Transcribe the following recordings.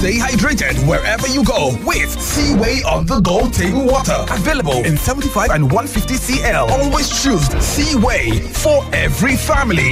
Stay hydrated wherever you go with Seaway on the go table water. Available in 75 and 150 CL. Always choose Seaway for every family.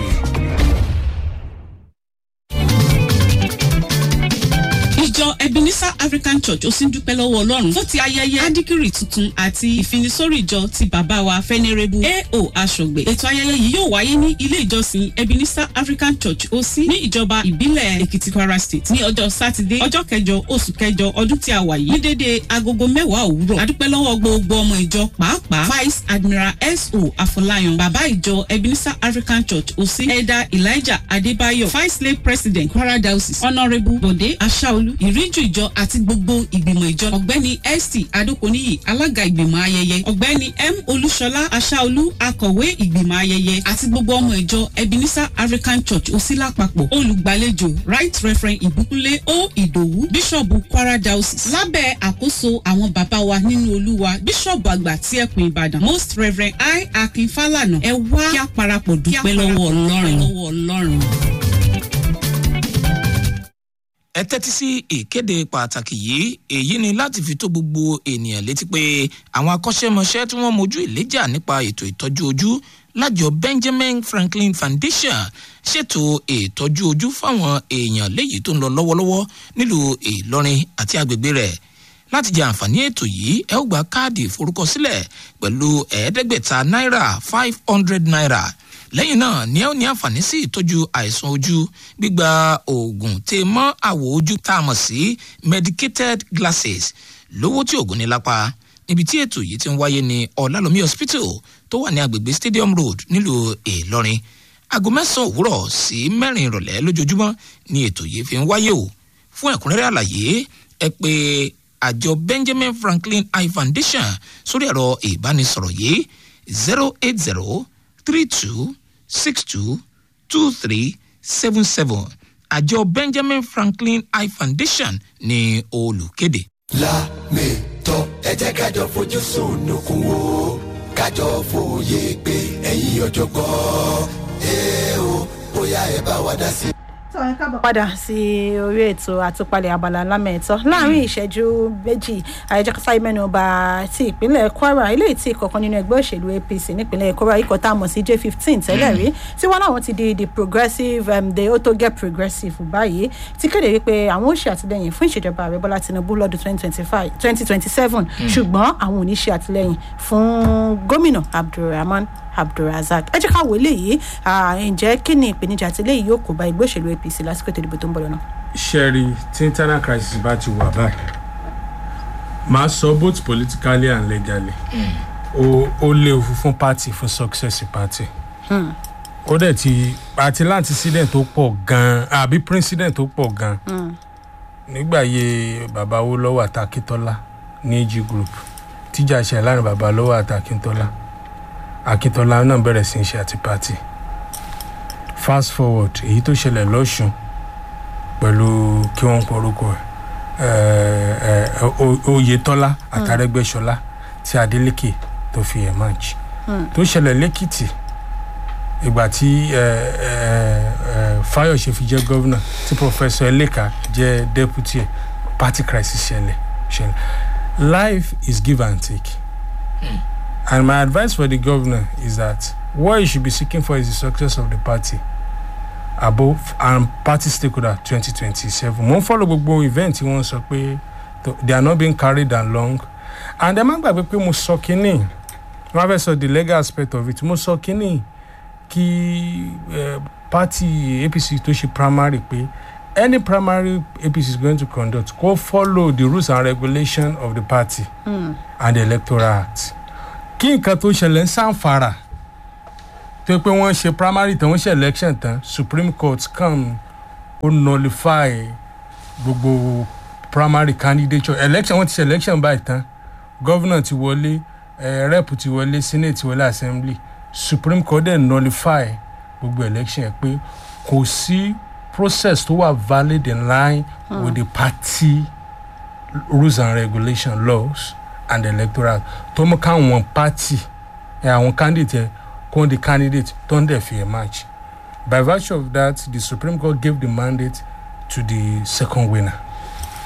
ìjọ ebenezer african church ó sì ń dúpẹ́ lọ́wọ́ ọlọ́run fún ti ayẹyẹ adikiri tuntun àti ìfinisórí ìjọ ti bàbá wa fẹ́nẹ́rẹ́bù ao aṣọ̀gbè ètò ayẹyẹ yìí yóò wáyé ní ilé ìjọsìn ebenezer african church ó sí ní ìjọba ìbílẹ̀ èkìtì kwara state ní ọjọ́ sátidé ọjọ́ kẹjọ oṣù kẹjọ ọdún tí a wà yìí ní dédé agogo mẹ́wàá òwúrọ̀ adúpẹ́ lọ́wọ́ gbogbo ọmọ ìjọ pàápàá vice admiral so afọláyan bàbá ìjọ ebenezer african church ó sí elder elijah adébáyọ̀ vice lay president kwara diocese honourable bode aṣáolú ìríjú ìjọ àti gbogbo ìgbìmọ̀ ìjọ ọ̀gbẹ́ni st adokoniyi alága ìgbìmọ̀ ayẹyẹ ọ̀gbẹ́ni m olúṣọlá aṣáolú akọ̀wé ìgbìmọ̀ ayẹyẹ àti gbogbo ọmọ ìjọ ebenezer african church òsì lápapọ̀ olùgbàlejò right referent ìbúkúnlé o ìdòwú bíṣọ̀bù kwara diocese lábẹ́ àkóso àwọn bàbá wa nínú olúwa bíṣọ̀bù àgbà tí ẹkùn ìbàdàn most reverend i akin falana ẹ wá kí a parapọ̀ dúpẹ́ lọ́wọ́ ọlọ́run. ẹ tẹ́tí sí ìkéde pàtàkì yìí èyí ni láti fi tó gbogbo ènìyàn létí pé àwọn akọ́ṣẹ́mọṣẹ́ tí wọ́n mojú ìléjà nípa ètò ìtọ́jú ojú lájọ benjamin franklin foundation ṣètò ìtọ́jú ojú fáwọn èèyàn léyìí tó ń lọ lọ́wọ́lọ́wọ́ nílùú ìlọrin àti agbègbè rẹ̀ láti jẹ àǹfààní ètò yìí ẹ ó gba káàdì ìforúkọsílẹ̀ pẹ̀lú ẹ̀ẹ́dẹ́gbẹ̀ta náírà five hundred naira lẹ́yìn náà ni ẹ ó ní àǹfààní sí ìtọ́jú àìsàn ojú gbígba oògùn tè mọ́ àwọ̀ ojú tá a mọ̀ sí medicated glasses lówó tí oògùn ní lápá níbi tí ètò yìí ti ń wáyé ní ọ̀làlómi hospital tó wà ní agbègbè stadium road nílùú ìlọrin aago mẹ́sàn-án òwúrọ̀ sí mẹ́rin ìrọ̀lẹ́ lójoojúmọ́ ni ètò yìí fi ń wáyé o fún ẹ̀kúnrẹ́rẹ́ àlàyé ẹ pé àjọ benjamin franklin eye foundation sórí ẹ̀rọ ìbánisọ̀rọ̀ yìí zero eight zero three two six two two three seven seven àjọ benjamin franklin eye foundation ní olùkéde. lámìtọ́ ẹ jẹ́ kájọ fojú sunukun wo kájọ fòye pé ẹ̀yin ọ̀jọ̀gbọ́n ẹ o bóyá ẹ bá wa dá sí. padà sí orí ètò àtúpalẹ̀ abala lámẹ̀tọ́ láàrin ìṣẹ́jú méjì àyẹ̀jẹ̀kọ́sá ìmẹ́nuba ti ìpínlẹ̀ kwara eléyìí tí ìkọ̀kan nínú ẹgbẹ́ òṣèlú apc nípínlẹ̀ kwara ikọ̀ tá a mọ̀ sí j fifteen tẹ́lẹ̀ rí tí wọ́n láwọn ti di the progressive um, the auto get progressive báyìí ti kéde wípé àwọn ò ṣe àtìlẹyìn fún ìṣèjọba ààrẹ bọ́lá tinubu lọ́dún twenty twenty five twenty twenty seven ṣùgbọ́n àwọn ò ní ṣe àtìlẹyìn fún gómìnà abdulrahman abdulrasaq ẹ jẹ́ ká wò léyìí ǹjẹ́ kí ni ìpèníjà tí léyìí yóò kó bá ẹgbẹ́ òṣèlú apc lásìkò ètò ìdìbò tó ń bọ̀ lọ́nà. sherry tí internal crisis bá ti wà báyìí máa sọ both politically and legally ó ó léwu fún party fún success party ó dẹ̀ ti àti láti accident tó pọ̀ gan-an àbí president tó pọ̀ gan-an nígbà yẹ bàbá wo lọ́wọ́ àtàkìtọ́lá ní ag group tíjà ṣe láàrin bàbá lọ́wọ́ àtàkìtọ́lá akíntola náà bẹ̀rẹ̀ sí í ṣe àti pati fast forward èyí tó ṣẹlẹ̀ lọ́sùn pẹ̀lú kí wọ́n porúkọ ẹ̀ oyetola àtàrẹ́gbẹ́sọlá tí adeleke tó fi ẹ̀ máàjì tó ṣẹlẹ̀ lẹ́kìtì ìgbà tí fayose fi jẹ́ gọ́vnà tí professor eleka jẹ́ deputy party crisis ṣẹlẹ̀ ṣẹlẹ̀ life is give and take. Mm. And my advice for the governor is that what he should be seeking for is the success of the party above and party stakeholder 2027. Mo ń follow gbogbo event tí wọ́n sọ pé they are not being carried along and ẹ má gbàgbé pé mo sọ kínní wọ́n fẹ́ sọ the legal aspect of it mo sọ kínní kí uh, party apc tó ṣe primary pé any primary apc is going to conduct go follow the rules and regulations of the party mm. and the electoral act kí nǹkan tó ṣẹlẹ̀ ń sàǹfàrà tó pé wọ́n ṣe primary tán wọ́n ṣe election tán supreme court come ó nullify gbogbo primary candidature election wọ́n ti ṣe election báyìí tán governor ti wọlé eh, rep ti wọlé senate ti wọlé assembly supreme court dẹ̀ nullify gbogbo election ẹ̀ pé kò sí process tó wà valid in line hmm. with the party rules and regulation laws and electoral tó mú káwọn party ẹ àwọn candidate ẹ kó the candidate tó ń dẹ̀ fi ẹ̀ match by virtue of that the supreme court gave the mandate to the second winner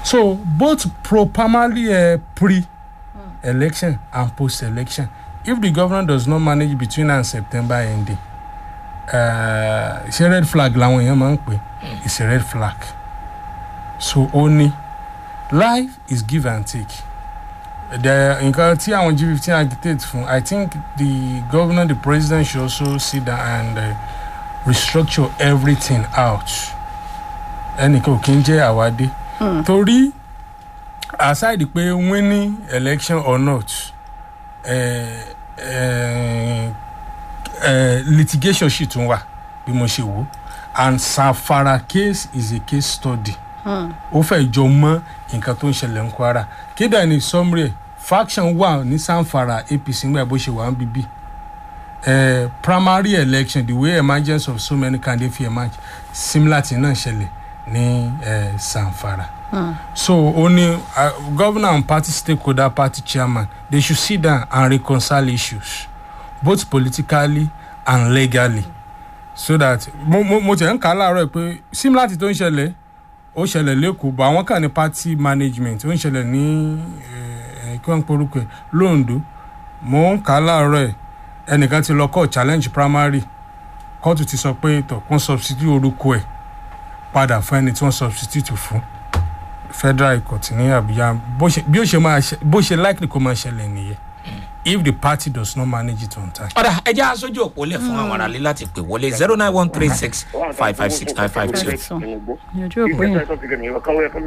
so both pro primary uh, pre election and post election if the governor does not manage between now and september ending uh, ṣe red flag làwọn èèyàn máa ń pè it's a red flag so ó ní life is give and take the nǹkan tí àwọn g fifteen agitate fún i think the governor the president should also sit down and uh, restructure everything out ẹnìkan ò kí ń jẹ́ àwádé torí aside pé winning election or not uh, uh, uh, litigation ṣì tún wà bí mo ṣe wò and sanfara case is a case study ó fẹ́ jọ mọ́ nǹkan tó ń ṣẹlẹ̀ ń kwara kéde ní summary ẹ̀, faction wà ní sanfara apc ńgbà bó ṣe wà ń bíbí uh, primary election the way emergence of so many candidates fit emerge similar thing náà ṣẹlẹ̀ ní uh, sanfara. so ó ní uh, governor and party stakeholder party chairman they should sit down and reconcile issues both politically and legally so that mo mo mo tẹ̀ ń kà á láàárọ̀ pé similar thing tó ń ṣẹlẹ̀ ó ṣẹlẹ̀ lẹ́kọ̀ọ́ bọ̀ àwọn kan ní party management ó ń ṣẹlẹ̀ ní ẹ̀ ẹ̀ kí wọ́n ń porúkọ ẹ̀ londo mo ń kà á láàárọ̀ ẹ̀ ẹnìkan ti lọ kọ́ challenge primary kóòtù ti sọ pé tọ̀ kún substitute orúkọ ẹ̀ padà fún ẹni tí wọ́n substitute fún federal court ní abuja bó ṣe bí ó ṣe máa ṣe bó ṣe likely kó máa ṣẹlẹ̀ nìyẹn if the party does not manage it on time. ọ̀dà ẹja aṣojú òpó lẹ̀ fún àwọn aráàlú láti pè wọlé zero nine one three six five five six nine five two. ìyànjú òpó yẹn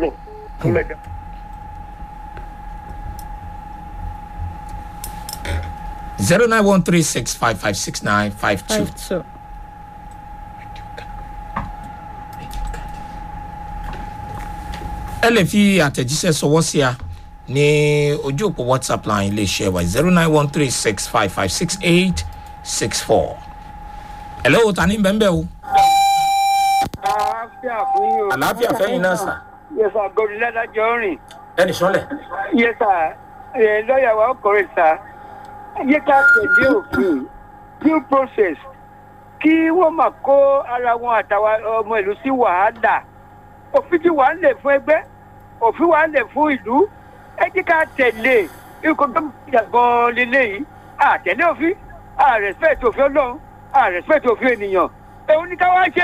zero nine one three six five five six nine five two. five two. ẹ lè fi àtẹ̀jíṣẹ́ sọwọ́ sí a ní ojú òpó whatsapp line iléeṣẹ́ wa zero nine one three six five five six eight six four. ẹ lọ́wọ́ ta ní bẹ́ẹ̀ o. àlàáfíà fún yín o. àlàáfíà fẹ́yìn náà sà. yẹsà gòdì ládàjọ rìn. ẹnì sọ́lẹ̀. yẹsà ẹ lọ́ọ̀yà wa ọkùnrin sà. yẹ ká tẹ̀lé òfin due process kí wọ́n máa kó ara wọn àtàwọn ọmọ ìlú sí wàhálà. òfin ti wà ń lè fún ẹgbẹ́ òfin wà ń lè fún ìlú ẹ jẹ́ ká tẹ̀lé ikọ̀ tó ń jà gan-an lélẹ́yìí àtẹ̀lé òfin àrẹ̀spẹ̀tì òfin ọlọ́run àrẹ̀spẹ̀tì òfin ènìyàn èwo ni ká wá ṣe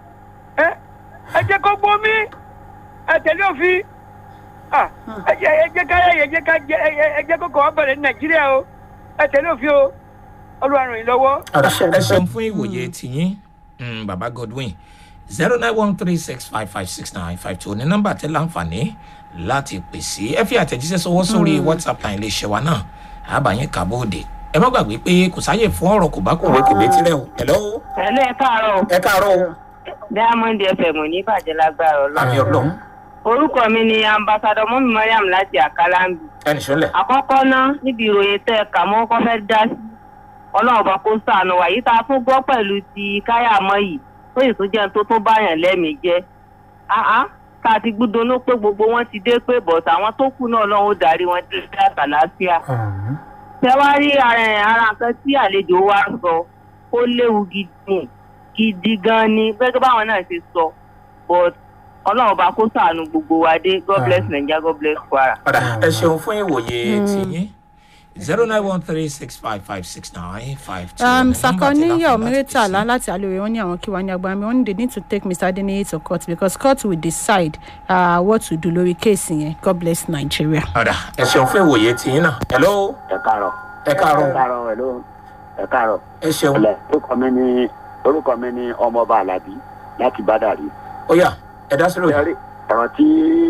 ẹ ẹ jẹ́ kó gbómi ẹ tẹ̀lé òfin Ah, ẹ jẹ́ ẹ jẹ́ ká ẹ jẹ́ ká jẹ́ ẹ ẹ jẹ́ kó kọ́ ọ́ bẹ̀rẹ̀ ní nàìjíríà o ẹ tẹ̀lé òfin o olúwa ràn yín lọ́wọ́. ẹ ṣeun fún ìwòye tìyín mm, baba godwin zero nine one three six five five six nine five two ní nọ́mbà tẹ láǹfààní láti pèsè ẹ fi àtẹ̀jíṣẹ́ sọwọ́ sórí whatsapp line iléeṣẹ́ wa náà àbáyé kàbóòdè ẹ má gbàgbé pé kò sáyè fún ọ̀rọ̀ kò bá kò wé kò létí rẹ o hello Ẹ̀lẹ́ ẹ káàárọ̀ o. ẹ káàárọ̀ o Diamond FM ò ní bàjẹ́ lágbára ọlọ́run. àmì ọlọ́run Orúkọ mi ni Ambassadọ Mọ́mí Mariam láti Àkàlámbì. ẹnì sọ́lẹ̀ Àkọ́kọ́ ná níbi ìròyìn tẹ́ ẹ kà mọ́ kọ́ fẹ́ dá sí. Ọlọ́run bá kó sànù wà yìí tá a tún gbọ́ pẹ̀lú ti káyàmọ́ yìí tó yìí tún jẹ́ tó tún báyàn lẹ́mìí jẹ́. Àá tá a ti gbúdonú pé gbogbo wọn ti dé pé bọ̀t àwọn tó kù náà lọ́wọ́ darí wọn dé sí àtàlàáfíà. Tẹ́wárí ara ẹ̀ ara nǹkan tí àlejò wa sọ ó léwu gidi gidi gan ni gẹ́gẹ́ báwọn náà ṣe sọ but ọlọ́run bá kó sàánú gbogbo wa dé god bless naija god bless kwara. ọ̀dà ẹ ṣeun fún ìwòye tìyín zero nine one three six five five six nine five two. um, sakoniya omiritala láti alore wọn ní àwọn kí wà ní agbára mi wọn ní they need to take mr adeniyi to court because court will decide uh, what to do lórí kéèsì yẹn god bless nigeria. ọ̀dà ẹ ṣeun fún ìwòye tìyín náà hello ẹ káàárọ̀ ẹ ẹ káàárọ̀ káàárọ̀ hello ẹ káàárọ̀ ẹ ṣeun ọlẹ orúkọ mi ni orúkọ mi ni ọmọọba alábí láti bádàrí. ó yá ẹ dá sílò yìí. Ẹ̀rí, ọ̀rọ̀ tí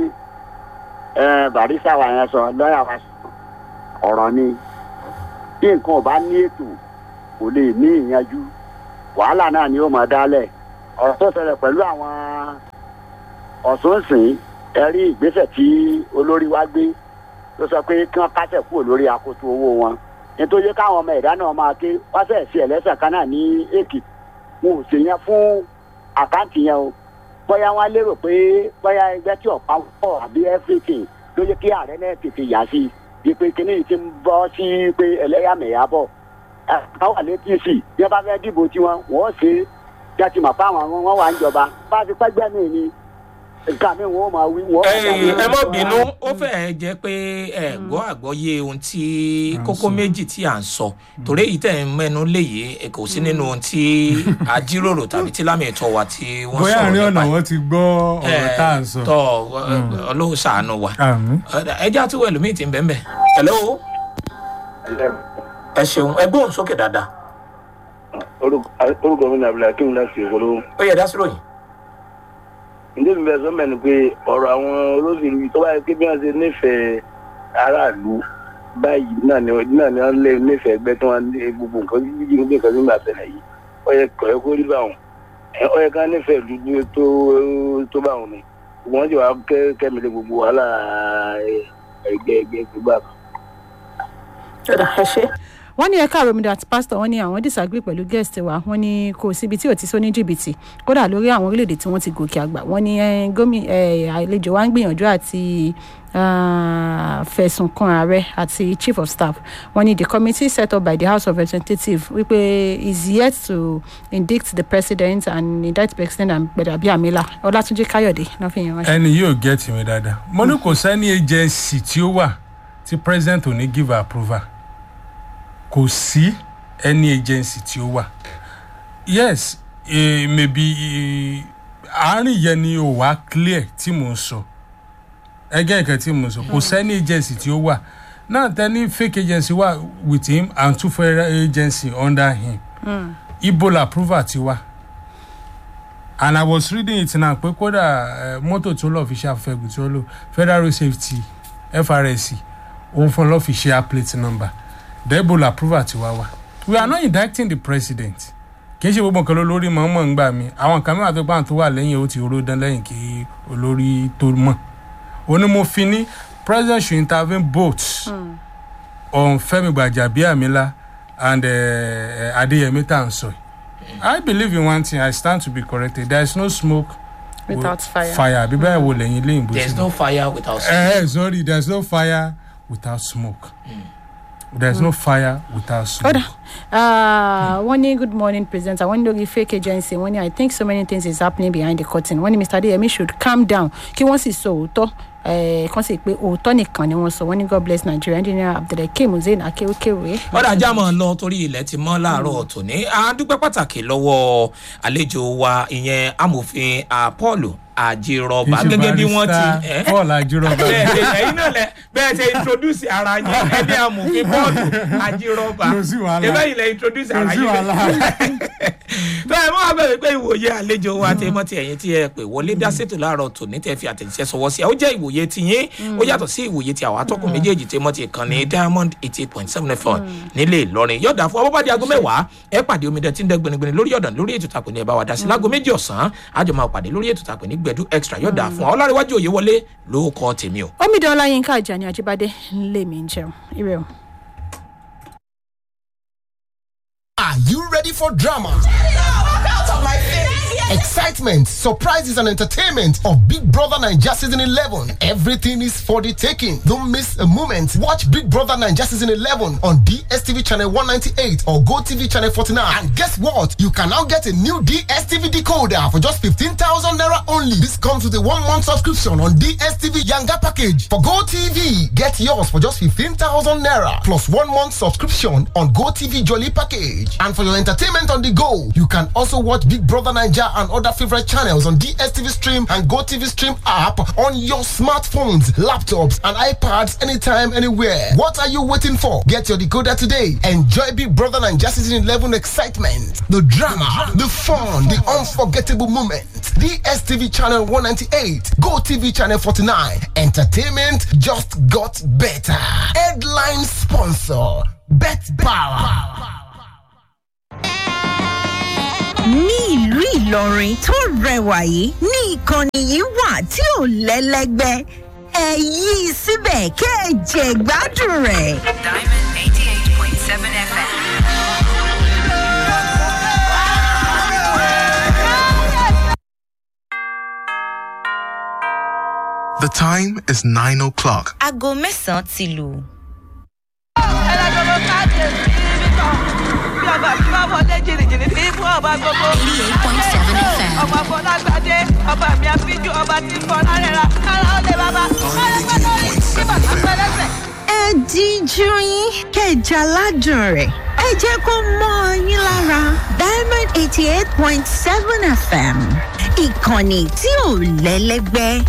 ẹ, barista wa yẹn sọ lọ́ọ̀yà wa sọ ọ̀rọ̀ ni bí nǹkan ò bá ní ètò kò lè ní ìyanjú wàhálà náà ni ó máa dálẹ̀ ọ̀rọ̀ tó ṣẹlẹ̀ pẹ̀lú àwọn ọ̀sùnsìn ẹ̀rí ìgbésẹ̀ tí olórí wa gbé tó sọ pé kí wọ́n kásẹ̀ kúrò lórí akoto owó wọn nítorí káwọn ọmọ ẹ̀dá náà máa ké wọ́n sẹ̀ sí ẹlẹ́sẹ̀ kan náà ní èkìtì wọn ò ṣèyẹn fún àkáǹtì yẹn o bóyá wọn lérò pé bóyá ẹgbẹ́ tí ọ̀pá pọ̀ àbí everything ló yẹ kí ààrẹ náà tètè yà sí i pé kíní yìí ti ń bọ́ sí pé ẹlẹ́yàmẹ̀yà bọ̀ ẹ̀ka wà létí sí i bí wọ́n bá fẹ́ dìbò tiwọn wọ́n ṣe é bí a ti mọ̀ pé àwọn wọn wà ń jọba bá a ti pẹ́gbẹ́ mi ni nǹkan mi wọ́n máa wí wọ́n. ẹ ẹ mọ bínú ó fẹ́ẹ́ jẹ́ pé ẹ gbọ́ àgbọ́yé ohun tí kókó méjì tí à ń sọ torí èyí tẹ̀ ń mẹ́nu léyìí ẹ kò sí nínú ohun tí a jíròrò tàbí tí lámì ẹ̀tọ́ wa tí wọ́n bóyá sọ̀rọ̀ àárín ọ̀nà nípa wọn ti gbọ́ ọ̀rọ̀ tá à ń sọ. tọ ọlọ́run ṣàánú wa àmì. ẹjẹ́ àti wẹ̀lú míì ti ń bẹ́ẹ̀ bẹ́ẹ̀ hello ẹ ṣeun ẹ gbóhùn sókè dáadáa orúkọ mi ní abdulhakeem láti ìwọlọ. ó yẹ dá sí ròyìn. ǹjẹ́ mi bẹ sọ mẹ́ni pé ọ̀rọ̀ àwọn olóṣèlú yìí tó bá yẹ kí bí wọ́n ṣe nífẹ̀ẹ́ aráàlú báyìí náà ni náà ni wọ́n lé nífẹ̀ẹ́ ẹgbẹ́ tí wọ́n lé gbogbo nǹkan jíjí ní nǹkan nígbà bẹ̀rẹ̀ yìí ó yẹ kọ̀ ẹ́ kó rí báwọn ẹ ó yẹ ká nífẹ̀ẹ́ dúdú tó tó báwọn ni wọ́n jẹ́ wàá kẹ́ kẹ́mi lé gbogbo wàhálà ẹgbẹ́ ẹgbẹ́ gbogbo àbá. ẹ ṣe wọ́n ní ẹ̀ka àròmìdà àti pásítọ̀ wọ́n ní àwọn disagree pẹ̀lú guest wa wọ́n ní kò síbi tí ò ti sọ ní jìbìtì kódà lórí àwọn orílẹ̀-èdè tí wọ́n ti gòkè àgbà wọ́n ní gómìnà àlejò wa ń gbìyànjú àti fẹ̀sùn kan ààrẹ àti chief of staff wọ́n ní the committee set up by the house of representatives wípé is yet to indict the president and indict president and gbẹdàbí amila ọlátúnjì káyọ̀dé náà fi yẹn ránṣẹ́. ẹni yóò gẹ́tì mi dáadáa mo ní kò sẹ́ni agency tí ó wà tí president ò ní give approval kò sí any agency tí ó wà yes eh, maybe eh, àárín yẹn ni ò wá clear tí mò ń sọ ẹgẹ́ nǹkan tí mò ń sọ kò sẹ́ni agency tí ó wà náà tẹ́ni fake agency wà with him and two federal agency under him Mm. ibola approval ti wà and i was reading it now pé kódà eh, mọ́tò tó lọ́ọ́ fi ṣe afẹ́gùn tí ó lò federal road safety frsc òun fún lọ́ọ́ fi ṣe plate number the ebola approval ti wá wá we are not indicting the president kì í ṣe gbogbo nǹkan lórí mọ̀ọ́mọ̀ ń gbà mí àwọn nǹkan mìíràn tó gbà tó wà lẹ́yìn ó ti oró dán lẹ́yìn kí olórí tó mọ̀ onímọ̀fin ní president should intervene both Mm. on femi gbajabiamila and uh, adeyemi tansoy i believe in one thing i stand to be corrected there is no smoke Without fire. fire bí báyìí wo lẹ́yìn lẹ́yìn bó there is ti no fire without smoke. Eh, eh, sorry, there's no fire without smoke. There's no fire without smoke. Kódà uh, wọ́n ní good morning presenter wọ́n ní lórí fake agency wọ́n ní i think so many things is happening behind the curtain wọ́n ní mr adeyemi should calm down kí wọ́n sì sọ òótọ́ eh, kàn sì pé òótọ́ nìkan ni wọ́n sọ wọ́n ní god bless nigeria engineer abdulhakeem hussein akéwkéwé. ọ̀dà ajá mọ̀ lọ torí ilẹ̀ ti mọ́ láàárọ̀ tòní a dúpẹ́ pàtàkì lọ́wọ́ àlejò wa ìyẹn amòfin ah, paul àjírọ̀bà Kì í ṣe gẹ́gẹ́ bí wọ́n ti barrister Paul Ajírọ̀bà. bẹ́ẹ̀ ṣe ẹ̀yin náà lẹ bẹ́ẹ̀ ṣe introduce ara yín ẹni amòfin paul àjírọ̀bà Kò sí wàhálà. ẹbẹ́ yìí lẹ introduce Kò ara sí yín wàhálà. tó ẹ mọ́ abẹ́rẹ́ pé ìwòye àlejò wa tẹ mọ́ ti ẹ̀yìn tí ẹ pè wọlé dá ṣètò láàárọ̀ tòní tẹ fi àtẹ̀jíṣẹ́ sọwọ́ sí ẹ ó jẹ́ ìwòye ti yín ó yàtọ̀ sí ìwòye ti àwọn atọ́kùn méjèèjì tẹ mọ́ ti kàn ní diamond eighty eight point seven fm nílé ìlọrin yọ̀dà fún ọbọ̀bá di aago mẹ́wàá ẹ pàdé omidan tí ń dẹ́ gbinigbini lórí ọ̀dàn lórí ètò tàpé ní ẹ bá wa dá sí láago méjì ọ̀sán àjọ máa pàdé lórí ètò tàpé ní gbẹdú extra yọ̀dà fún ọ ọlárẹ̀wájú òye wọlé ló kọ́ tèmi o. omidan ọláyínká ajani ajibade ńlẹ̀ mi ń jẹun ire o. Are you ready for drama? Excitement, surprises, and entertainment of Big Brother Nigeria Season 11. Everything is for the taking. Don't miss a moment. Watch Big Brother Nigeria Season 11 on DSTV Channel 198 or GoTV Channel 49. And guess what? You can now get a new DSTV decoder for just 15,000 Naira only. This comes with a one month subscription on DSTV Yanga package. For GoTV, get yours for just 15,000 Naira plus one month subscription on GoTV Jolly package. And for your entertainment on the go, you can also watch Big Brother Nigeria and other favorite channels on DSTV Stream and GoTV Stream app on your smartphones, laptops, and iPads anytime, anywhere. What are you waiting for? Get your decoder today. Enjoy Big Brother Nigeria Season 11 excitement, the drama, the fun, the unforgettable moments. DSTV Channel 198, GoTV Channel 49. Entertainment just got better. Headline sponsor, Bet Power. ní ìlú ìlọrin tó rẹwà yìí ní ìkànnì yìí wà tí ò lẹ́lẹ́gbẹ́ ẹ yí i síbẹ̀ kẹ́ ẹ jẹ gbádùn rẹ̀. Diamond 88.7 FM. The time is 9 o'clock. aago mẹ́sàn-án ti lù. Ẹ lọ jọ lọ káàdì ẹ̀ sí ibi kan. bí ọba mi bá wọlé jìnnìjìnnì tí fún ọba gbogbo. ọmọ fọlágbádé ọba mi àfijù ọba tí ń bọ lárẹ́ra kára ó lè bàbá kára pẹ́ lórí tí bàbá pẹ́ lẹ́sẹ̀. ẹ díjú yín kẹjà ládùn rẹ̀ ẹ jẹ́ kó mọ́ ọ yín lára diamond eighty eight point seven fm ìkànnì tí ò lẹ́lẹ́gbẹ́